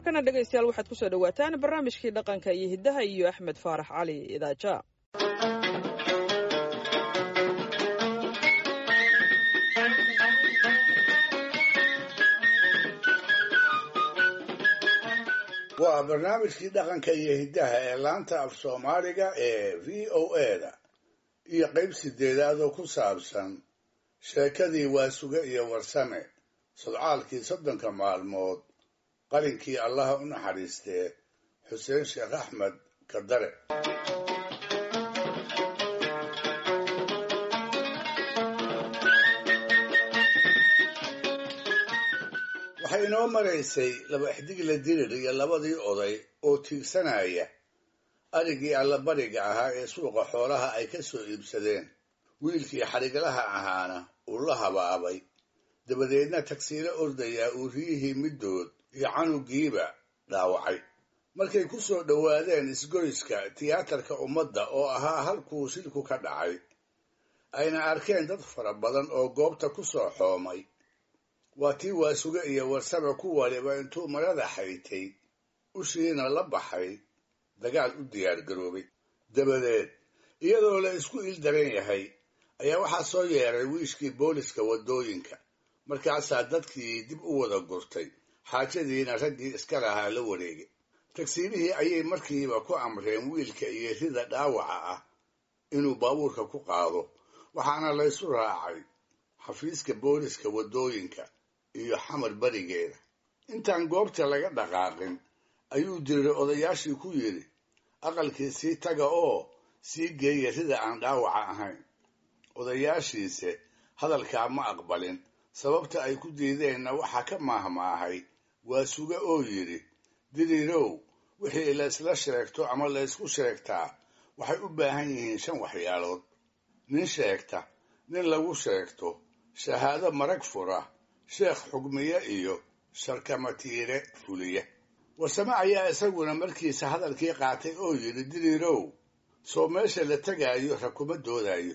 markana dhegaystayaal waxaad ku soo dhowaataan barnaamijkii dhaqanka iyo hiddaha iyo axmed faarax cali idaaja waa barnaamijkii dhaqanka iyo hiddaha ee laanta af soomaaliga ee v o eda iyo qayb sideedaad oo ku saabsan sheekadii waasuge iyo warsame sodcaalkii soddonka maalmood qalinkii allaha u naxariistee xuseen sheekh axmed kadare waxay inoo maraysay laba xdigla dirir iyo labadii oday oo tiigsanaya arigii allabariga ahaa ee suuqa xoolaha ay ka soo iibsadeen wiilkii xadhiglaha ahaana uu la habaabay dabadeedna tagsiilo ordayaa uu riyihii middood iyo canugiiba dhaawacay markay ku soo dhowaadeen isgoyska tiyaatarka ummadda oo ahaa halkuu shilku ka dhacay ayna arkeen dad fara badan oo goobta ku soo xoomay waa tii waasuge iyo warsame ku waliba intuu marada xaytay ushiina la baxay dagaal u diyaargaroobay dabadeed iyadoo la isku ildaran yahay ayaa waxaa soo yeeray wiishkii booliska waddooyinka markaasaa dadkii dib u wada gurtay xaajadiina raggii iska lahaa la wareegay tagsiilihii ayay markiiba ku amreen wiilka iyo rida dhaawaca ah inuu baabuurka ku qaado waxaana laysu raacay xafiiska booliska waddooyinka iyo xamar berigeeda intaan goobta laga dhaqaaqin ayuu diriray odayaashii ku yidhi aqalkii sii taga oo sii geeya rida aan dhaawaca ahayn odayaashiise hadalkaa ma aqbalin sababta ay ku diideenna waxaa ka maahmaahay waa suge oo yidhi diriirow wixii laysla sheegto ama laysku sheegtaa waxay u baahan yihiin shan waxyaalood nin sheegta nin lagu sheegto shahaado marag fura sheekh xugmiye iyo sharkamatiire fuliye warsame ayaa isaguna markiisa hadalkii qaatay oo yidhi diriirow soo meesha la tegaayo rakuma doodayo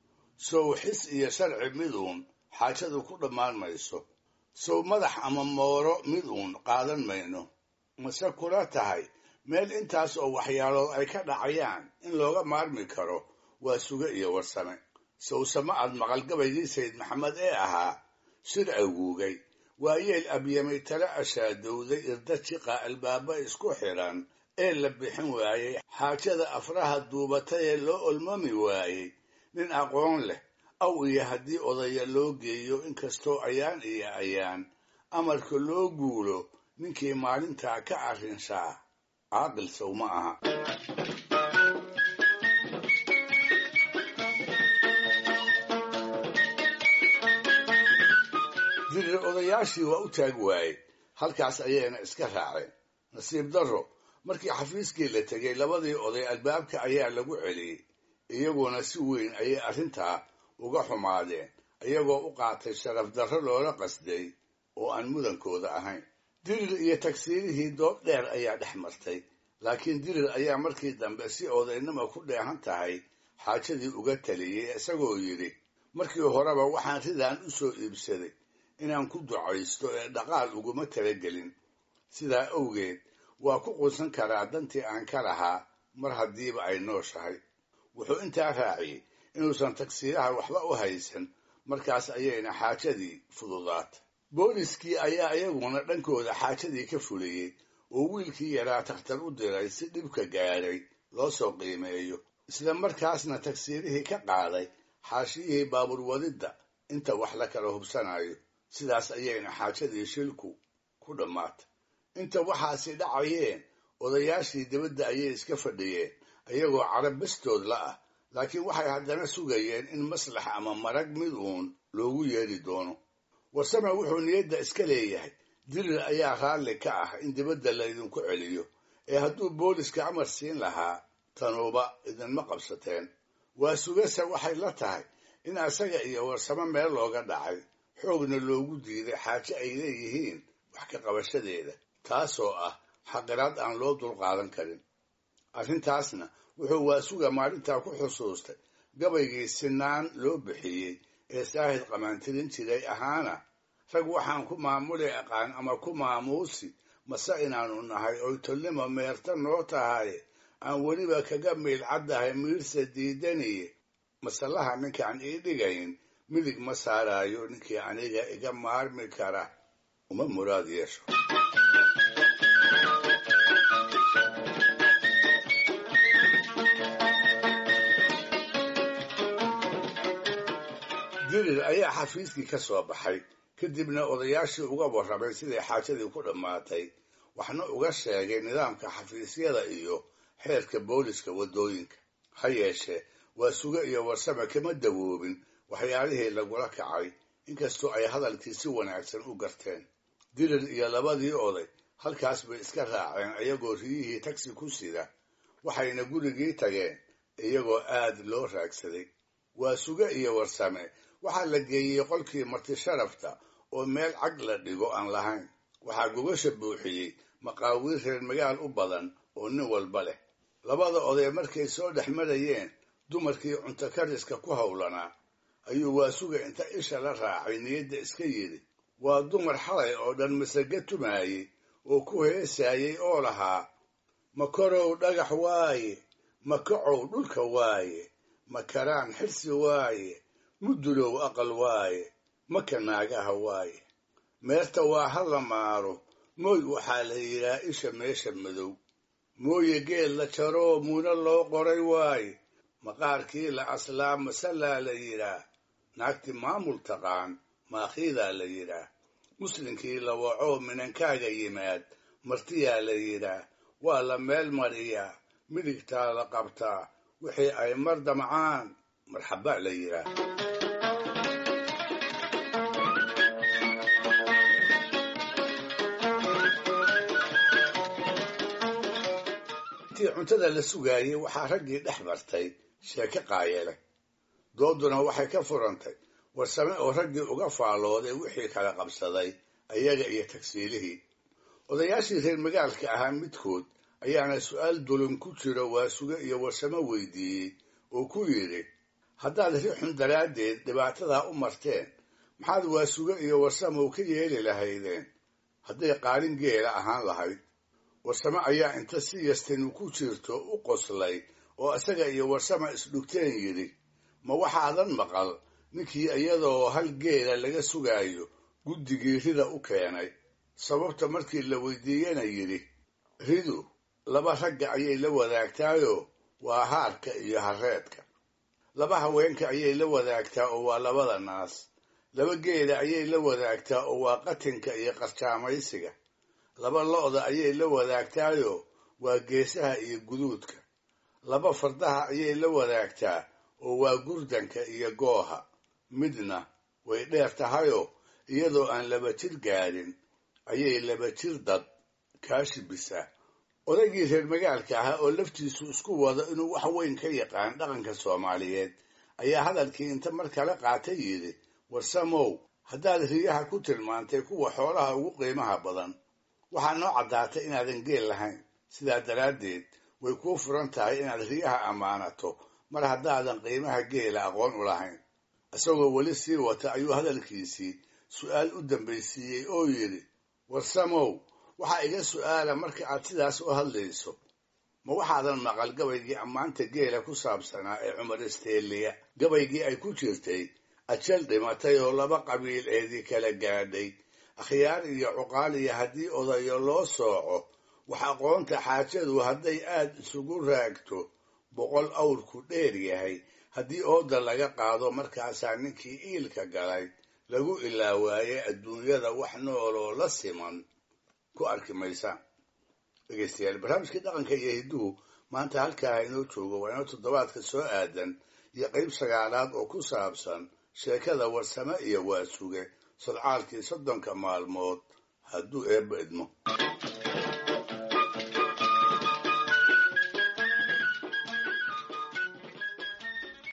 sow xis iyo sharci miduun xaajadu ku dhammaan mayso sow madax ama mooro mid uun qaadan mayno mase kula tahay meel intaas oo waxyaalood ay ka dhacayaan in looga maarmi karo waa suge iyo warsame sawsama ad maqalgabaygii sayid maxamed ee ahaa shir aguugay waa yeel abyamay tala ashaadowday irda jiqa albaaba isku xidhan ee la bixin waayey xaajada afraha duubatay ee loo olmami waayey nin aqoon leh aw iyo haddii odaya loo geeyo inkastoo ayaan iyo ayaan amarka loo guulo ninkii maalintaa ka arrinshaa caaqil sow ma aha dirir odayaashii waa u taag waayey halkaas ayayna iska raaceen nasiib darro markii xafiiskii la tegay labadii oday albaabka ayaa lagu celiyey iyaguna si weyn ayay arrintaa uga xumaadeen iyagoo u qaatay sharaf darro loola qasday oo aan mudankooda ahayn dirir iyo tagsiirihii doob dheer ayaa dhex martay laakiin dirir ayaa markii dambe si odaynima ku dheehan tahay xaajadii uga taliyey isagoo yidhi markii horeba waxaan ridaan u soo iibsaday inaan ku ducaysto ee dhaqaal uguma talagelin sidaa awgeed waa ku quusan karaa dantii aan ka lahaa mar haddiiba ay nooshahay wuxuu intaa raaciyey inuusan tagsiiraha waxba u haysan markaas ayayna xaajadii fududaatay booliskii ayaa iyaguna dhankooda xaajadii ka fuliyey oo wiilkii yaraa takhtar u diray si dhibka gaadhay loo soo qiimeeyo isla markaasna tagsiirihii ka qaaday xaashiyihii baabuur wadidda inta wax la kala hubsanayo sidaas ayayna xaajadii shilku ku dhammaatay inta waxaasi dhacayeen odayaashii dibadda ayay iska fadhiyeen iyagoo carab bastood la ah laakiin waxay haddana sugayeen in maslax ama marag mid uun loogu yeedhi doono warsame wuxuu niyadda iska leeyahay dirir ayaa raalli ka ah in dibadda laydinku celiyo ee hadduu booliska amar siin lahaa tanuuba idinma qabsateen waa sugase waxay la tahay in asaga iyo warsamo meel looga dhacay xoogna loogu diiday xaaje ay leeyihiin wax ka qabashadeeda taasoo ah xaqiraad aan loo dulqaadan karin arrintaasna wuxuu waasuga maalintaa ku xusuustay gabaygii sinaan loo bixiyey ee saahid qamaantirin jiray ahaana rag waxaan ku maamuli aqaan ama ku maamuusi mase inaanu nahay oy tolnima meerta noo tahay aan weliba kaga miilcaddahay miirsa diidaniye masalaha ninkaan ii dhigayn midig ma saaraayo ninkii aniga iga maarmi kara uma muraad yeesho dirir ayaa xafiiskii ka soo baxay kadibna odayaashii uga warramay siday xaajadii ku dhammaatay waxna uga sheegay nidaamka xafiisyada iyo xeerka booliska waddooyinka ha yeeshee waa suge iyo warsame kama dawoobin waxyaalihii lagula kacay inkastoo ay hadalkii si wanaagsan u garteen dirir iyo labadii oday halkaas bay iska raaceen iyagoo riyihii tagsi ku sida waxayna gurigii tageen iyagoo aad loo raagsaday waa suge iyo warsame waxaa la geeyey qolkii marti sharafta oo meel cag la dhigo aan lahayn waxaa gogasha buuxiyey maqaawiir reer magaal u badan oo nin walba leh labada oday markay soo dhex marayeen dumarkii cunto kariska ku howlanaa ayuu waasuga inta isha la raacay niyadda iska yidhi waa dumar xalay oo dhan masaga tumaayey oo ku heesaayey oo lahaa makorow dhagax waaye makacow dhulka waaye makaraan xirsi waaye mudulow aqal waaye maka naagaha waaye meerta waa ha la maaro mooy waxaa la yidhaa isha meesha madow mooye geel la jaroo muuna loo qoray waaye maqaarkii la aslaa masalaa la yidhaa naagti maamul taqaan maakhiidaa la yidhaa muslinkii la wacoo minankaaga yimaad martiyaa la yidhaa waa la meel mariyaa midigtaa la qabtaa wixii ay mar damcaan marxaba la yidhaa intii cuntada la sugaayey waxaa raggii dhex martay sheeke qaayele dooduna waxay ka furantay warsame oo raggii uga faallooday wixii kala qabsaday ayaga iyo tagsiilihii odayaashii reer magaalka ahaa midkood ayaana su'aal dulun ku jiro waasuge iyo warsame weydiiyey oo ku yidhi haddaad rixun daraaddeed dhibaatadaa u marteen maxaad waasuge iyo warsamow ka yeeli lahaydeen hadday qaalin geela ahaan lahayd warsame ayaa inta si yastinu ku jirto u qoslay oo isaga iyo warsama isdhugteen yidhi ma waxaadan maqal ninkii iyadoo hal geela laga sugaayo guddigii rida u keenay sababta markii la weydiiyena yidhi ridu laba ragga ayay la wadaagtaayoo waa haarka iyo hareedka laba haweenka ayay la wadaagtaa oo waa labada naas laba geela ayay la wadaagtaa oo waa qatinka iyo qarjaamaysiga laba lo'da ayay la wadaagtaayoo waa geesaha iyo guduudka laba fardaha ayay la wadaagtaa oo waa gurdanka iyo gooha midna way dheer tahayoo iyadoo aan laba jir gaadhin ayay laba jir dad kaashibisaa odaygii reer magaalka ahaa oo laftiisu isku wado inuu wax weyn ka yaqaan dhaqanka soomaaliyeed ayaa hadalkii inta mar kale qaatay yidhi warsamow haddaad riyaha ku tilmaantay kuwa xoolaha ugu qiimaha badan waxaa noo caddaatay inaadan geel lahayn sidaa daraaddeed way kuu furan tahay inaad riyaha ammaanato mar haddaadan qiimaha geela aqoon u lahayn isagoo weli sii wata ayuu hadalkiisii su'aal u dambaysiiyey oo yidhi warsamow waxaa iga su'aala marka aad sidaas u hadlayso ma waxaadan maqal gabaygii ammaanta geela ku saabsanaa ee cumar isteeliya gabaygii ay ku jirtay ajal dhimatay oo laba qabiil eedii kala gaadhay akhyaar iyo cuqaal iyo haddii odayo loo sooco wax aqoonta xaajadu hadday aad isugu raagto boqol awrku dheer yahay haddii ooda laga qaado markaasaa ninkii iilka galay lagu ilaawaaye adduunyada wax nooloo la siman ku arki maysaan dhegeystayaal barnaamijkii dhaqanka iyo hidduhu maanta halkaa inoo joogo waa inoo toddobaadka soo aadan iyo qayb sagaalaad oo ku saabsan sheekada warsame iyo waasuge sodcaalkii soddonka maalmood hadduu eebba idmo